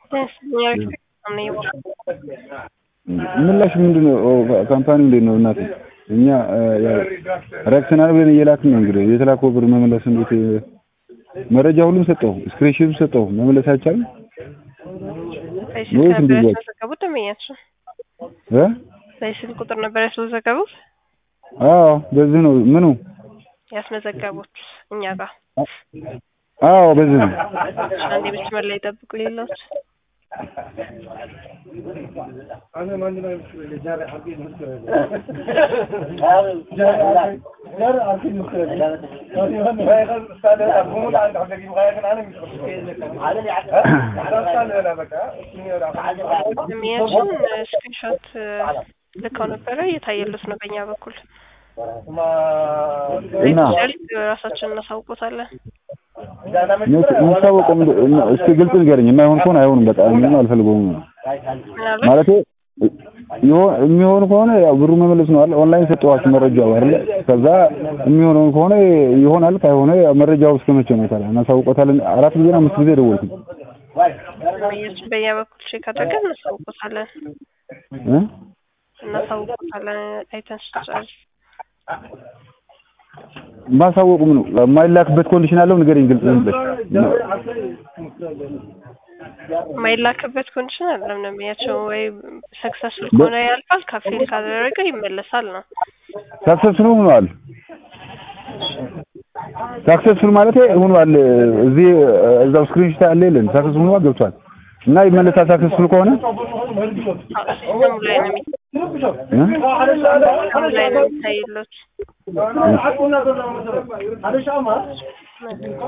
ምላሽ ምንድን ነው? ካምፓኒ እንዴት ነው እናቴ? እኛ ረክሰናል ብለን እየላክን ነው። እንግዲህ የተላከው ብር መመለስ እንዴት መረጃ ሁሉም ሰጠው፣ ስክሪንሾት ሰጠው፣ መመለስ አይቻልም ወይስ እንዴት? ያስመዘገቡት ደንበኛችን እ በስልክ ቁጥር ነበር ያስመዘገቡት አዎ በዚህ ነው ምኑ? ያስመዘገቡት እኛ ጋር አዎ በዚህ ነው። አንዴ መስመር ላይ ጠብቁ ሌሎች ደንበኛችን ስክሪንሾት ልከው ነበረ እየታየሉት ነው በእኛ በኩል እና ራሳችን እናሳውቆታለን። የሚታወቀው እስኪ ግልጽ ንገረኝ። የማይሆን ከሆነ አይሆንም። በቃ ምንም አልፈልገውም ምናልባት ማለት የሚሆን ከሆነ ያው ብሩ መመለስ ነው አይደል? ኦንላይን ሰጠኋችሁ መረጃው አይደል? ከዛ የሚሆነው ከሆነ ይሆናል፣ ካልሆነ ያው መረጃው እስከ መቼ ነው ታዲያ? እናሳውቆታለን። አራት ጊዜ አምስት ጊዜ ደወልኩኝ ደንበኛችን በእኛ በኩል ቼክ አድርገን እናሳውቆታለን እ እናሳውቆታለን አይተን ስንጨርስ ማሳወቁ ምን ነው? የማይላክበት ኮንዲሽን አለው? ንገረኝ ግልጽ ብለሽ። የማይላክበት ኮንዲሽን አለም ደንበኛቸው ወይ ሰክሰስፉል ከሆነ ያልፋል፣ ካፌል ካደረገ ይመለሳል ነው። ሳክሰስፉል ሆኗል። ሳክሰስፉል ማለት ሆኗል። እዚህ እዛው ስክሪንሾት አለ የለን ሳክሰስፉል ሆኗል ገብቷል። እና ይመለሳል ሳክሰስፉል ከሆነ ሲስተሙ ላይ ነው የሚ- እ? ሲስተሙ ላይ ነው የሚታይሎት